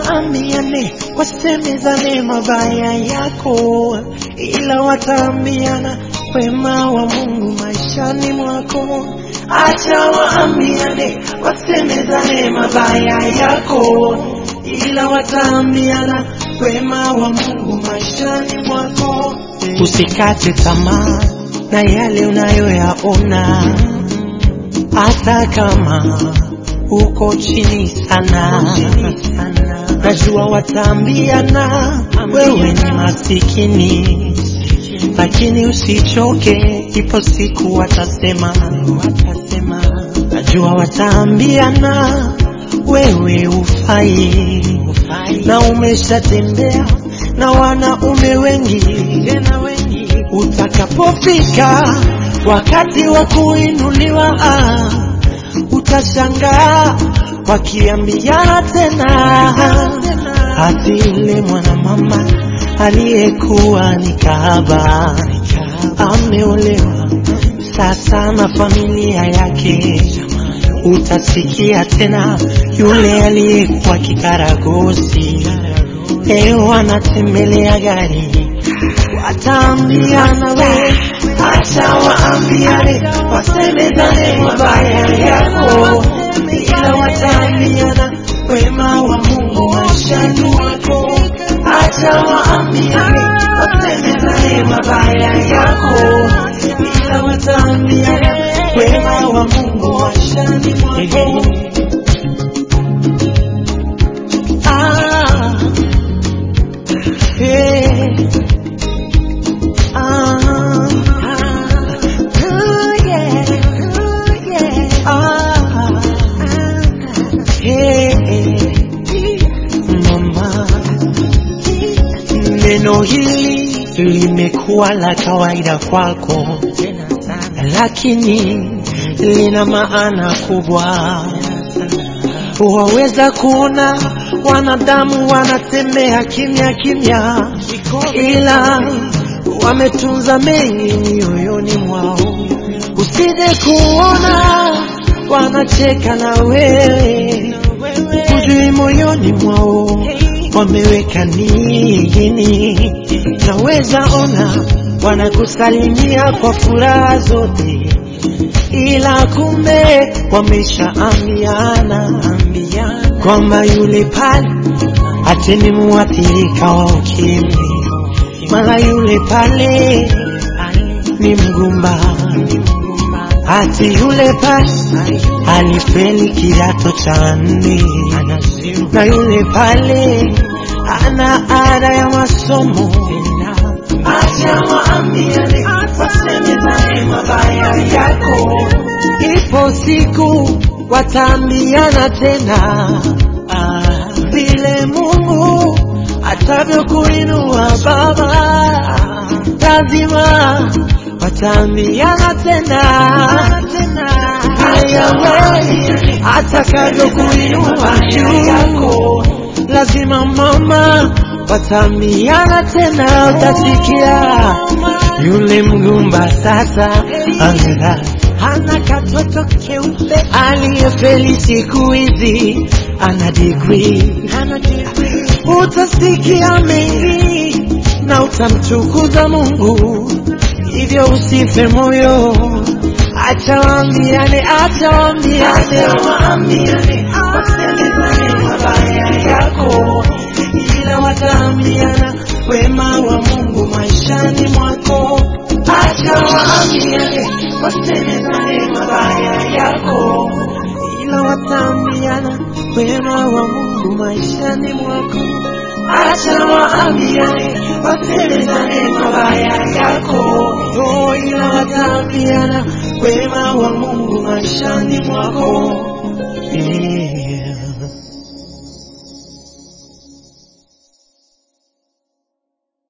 waambiane, wasemezane mabaya yako, ila wataambiana wema wa Mungu maishani mwako. Acha waambiane, wasemezane mabaya yako, ila wataambiana wema wa Mungu maishani mwako. Usikate tamaa na yale unayoyaona, hata kama uko chini sana. Najua wataambiana wewe ni masikini, lakini usichoke, ipo siku watasema, watasema. Najua wataambiana wewe ufai, na umeshatembea na wanaume wengi tena wengi. Utakapofika wakati wa kuinuliwa, ah, utashangaa wakiambiana tena, ati yule mwanamama aliyekuwa ni kahaba ameolewa sasa na familia yake. Utasikia tena yule aliyekuwa kikaragosi leo anatembelea gari. Wataambiana we, acha waambiane, wasemezane mabaya yako, ila wataambiana wema wa Mungu maishani mwako. Acha waambiane, wasemezane mabaya yako, ila wataambiana wema wa Mungu maishani mwako. Ah, hey. Ah, ah, yeah, yeah. Ah, hey, mama, neno hili limekuwa la kawaida kwako, lakini lina maana kubwa. Waweza kuona wanadamu wanatembea kimya kimya, ila wametunza mengi mioyoni mwao. Usije kuona wanacheka na wewe, hujui moyoni mwao wameweka nini. Naweza ona wanakusalimia kwa furaha zote, ila kumbe wameshaambiana kwamba yule pale ati ni muathirika wa ukimwi, mara yule pale ni mgumba, ati yule pale alifeli kidato cha nne, na yule pale ana ada ya masomo. Acha waambiane, wasemezane mabaya yako, ipo siku wataambiana tena ah, vile Mungu atavyokuinua baba, lazima wataambiana tena vile Yahweh atakavyokuinua juu, lazima mama wataambiana tena, utasikia yule mgumba sasa amera hana katoto keupe aliyefeli siku hizi ana degree, utasikia mengi na utamtukuza Mungu, hivyo usife moyo, acha waambiane, acha waambiane, wasemezane mabaya yako, ila wataambiana wema wa Mungu maishani mwako. Acha waambiane, wasemezane mabaya yako, ila wataambiana wema wa Mungu maishani mwako. Acha waambiane, wasemezane mabaya yako, oh, ila wataambiana